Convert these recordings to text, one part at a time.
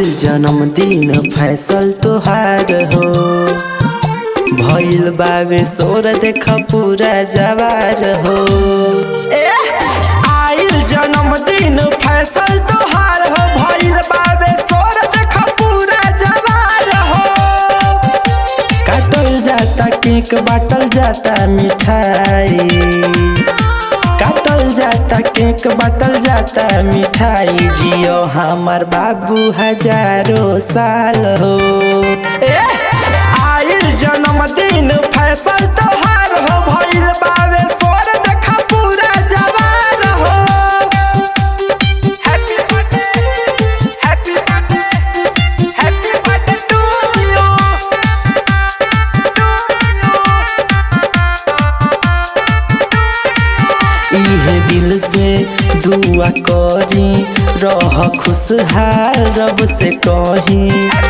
आइल जन्मदिन फैसल तोहार हो भइल बावे सोर देख पूरा जवार हो ए आइल जन्मदिन फैसल तोहार हो भइल बावे सोर देख पूरा जवार हो काटल जाता केक बाटल जाता मिठाई काटल जाता केक बाटल जाता मिठाई जियो हमार बाबू हजारों साल हो ए आइल जन्मदिन फैसल तोहार हो भइल बावे सोर देखा पूरा जवार हो happy birthday happy birthday happy birthday to you इहे दिल से दुआ करी रह खुशहाल रब से कही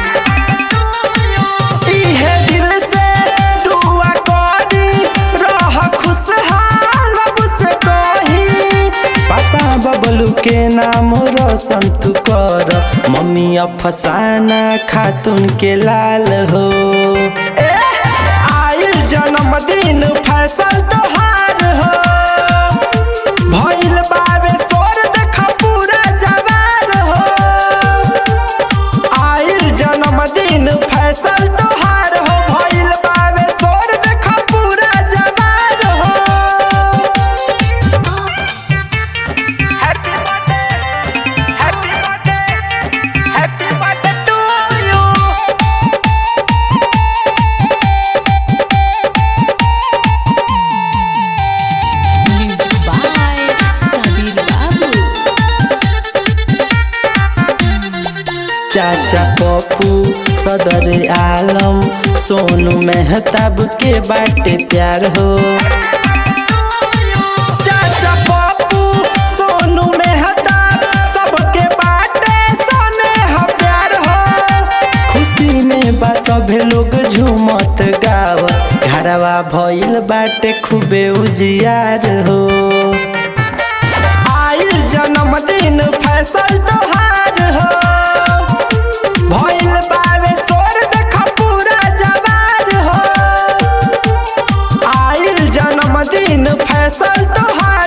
इहे दिल से दुआ करी रह खुशहाल रब से कही पापा बबलू के नाम रोशन तू कर मम्मी अफसाना खातून के लाल हो ए आइल जन्मदिन फैसल तोहार हो भइल बावे सोर देख पूरा जवार हो आइल जन्मदिन फैसल तोहार हो भइल बावे सोर देख पूरा जवार हो happy birthday happy birthday happy birthday to you Music by Sabir Babu. चाचा पप्पू सदर आलम सोनू मेहताब के बाटे प्यार हो चाचा पप्पू सोनू मेहताब सबके बाटे सोने ह प्यार हो खुशी में बा सभे लोग झूमत गावत घरवा भइल बाटे खूबे उजियार हो आइल जन्मदिन फैसल तोहार हो भइल बावे सोर देख पूरा जवार हो आइल जन्मदिन फैसल तोहार